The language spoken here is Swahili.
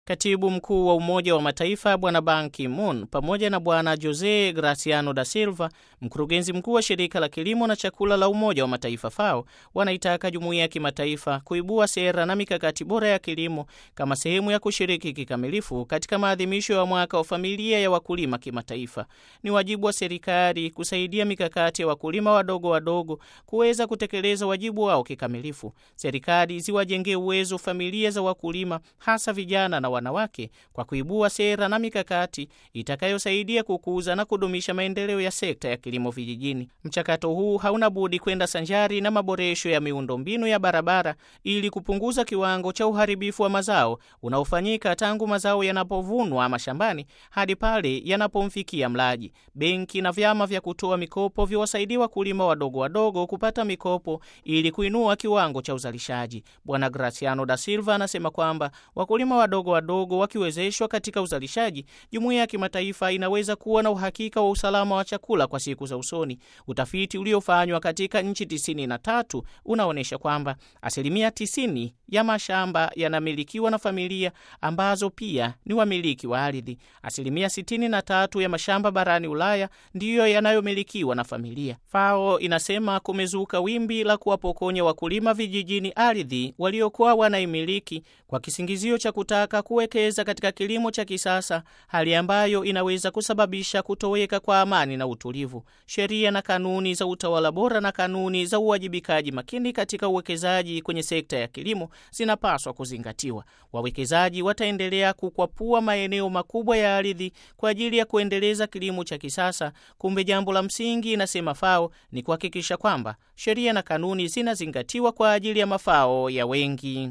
Katibu mkuu wa Umoja wa Mataifa Bwana Ban Ki-moon pamoja na Bwana Jose Graciano da Silva, mkurugenzi mkuu wa shirika la kilimo na chakula la Umoja wa Mataifa FAO, wanaitaka jumuiya ya kimataifa kuibua sera na mikakati bora ya kilimo kama sehemu ya kushiriki kikamilifu katika maadhimisho ya mwaka wa familia ya wakulima kimataifa. Ni wajibu wa serikali kusaidia mikakati ya wakulima wadogo wadogo kuweza kutekeleza wajibu wao kikamilifu. Serikali ziwajengee uwezo familia za wakulima, hasa vijana na wanawake kwa kuibua sera na mikakati itakayosaidia kukuza na kudumisha maendeleo ya sekta ya kilimo vijijini. Mchakato huu hauna budi kwenda sanjari na maboresho ya miundombinu ya barabara ili kupunguza kiwango cha uharibifu wa mazao unaofanyika tangu mazao yanapovunwa mashambani hadi pale yanapomfikia mlaji. Benki na vyama vya kutoa mikopo viwasaidie wakulima wadogo wadogo kupata mikopo ili kuinua kiwango cha uzalishaji. Bwana Graciano da Silva anasema kwamba wakulima wadogo wadogo wakiwezeshwa katika uzalishaji, jumuiya ya kimataifa inaweza kuwa na uhakika wa usalama wa chakula kwa siku za usoni. Utafiti uliofanywa katika nchi tisini na tatu unaonyesha kwamba asilimia tisini ya mashamba yanamilikiwa na familia ambazo pia ni wamiliki wa ardhi. Asilimia sitini na tatu ya mashamba barani Ulaya ndiyo yanayomilikiwa na familia. FAO inasema kumezuka wimbi la kuwapokonya wakulima vijijini ardhi waliokuwa wanaimiliki kwa kisingizio cha kutaka kuwekeza katika kilimo cha kisasa, hali ambayo inaweza kusababisha kutoweka kwa amani na utulivu. Sheria na kanuni za utawala bora na kanuni za uwajibikaji makini katika uwekezaji kwenye sekta ya kilimo zinapaswa kuzingatiwa. Wawekezaji wataendelea kukwapua maeneo makubwa ya ardhi kwa ajili ya kuendeleza kilimo cha kisasa. Kumbe jambo la msingi, inasema FAO, ni kuhakikisha kwamba sheria na kanuni zinazingatiwa kwa ajili ya mafao ya wengi.